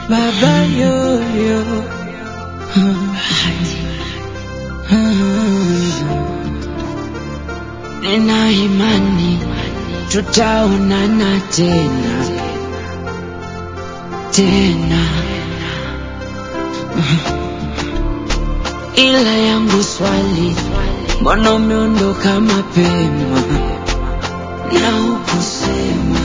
baba yoyo nina imani tutaonana tena tena ila yangu swali mbona umeondoka mapema na ukusema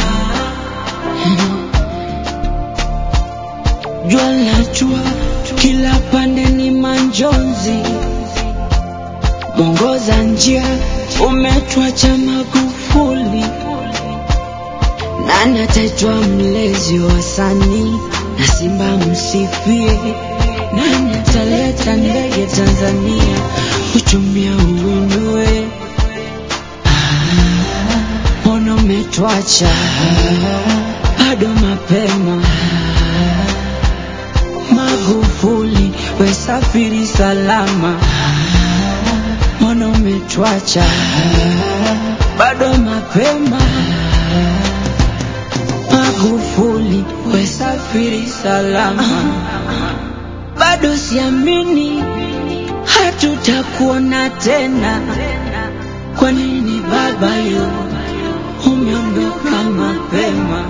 jua la jua kila pande ni manjonzi mwongoza njia umetwacha Magufuli nani ataitwa mlezi wa wasanii na Simba msifie nani ataleta ndege Tanzania uchumia uinue mbona umetwacha bado mapema Magufuli wesafiri salama mbona umetwacha bado mapema Magufuli wesafiri salama bado siamini hatutakuona tena kwa nini baba yo umeondoka mapema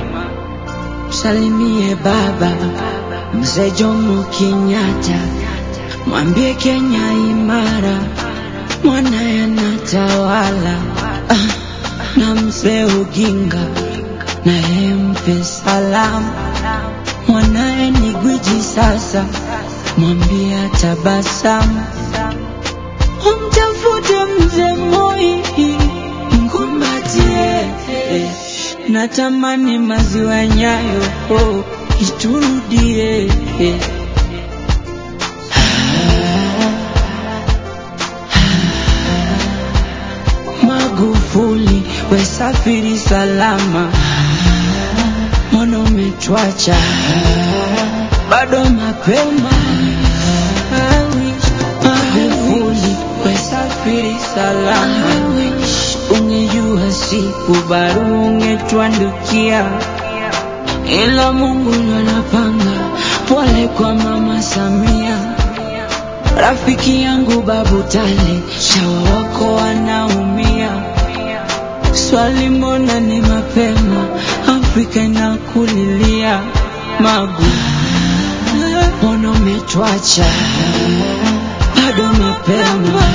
salimie baba mzee Jomo Kenyatta mwambie Kenya imara mwanaye anatawala ah, na mzee Oginga naye mpe salamu mwanaye ni gwiji sasa mwambie atabasamu umtafute mzee Moi mkumbatie natamani maziwa nyayo oh, iturudie Magufuli wesafiri salama mbona umetwacha bado mapema Magufuli wesafiri salama ungejua siku baru ungetwandukia ila Mungu ndo anapanga pole kwa mama Samia rafiki yangu babu tale shawa wako wanaumia swali mbona ni mapema Afrika inakulilia magu mbona umetwacha bado mapema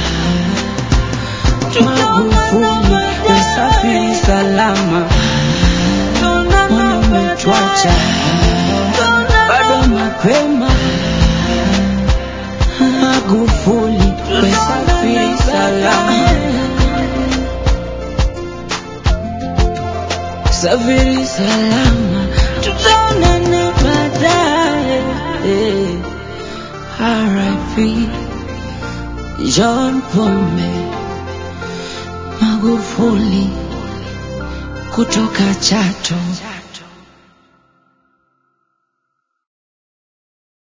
Magufuli wesafiri salama mbona umetwacha bado mapema Magufuli wesafiri salama safiri salama tutaonana baadaye eh. RIP John Pombe Magufuli kutoka Chato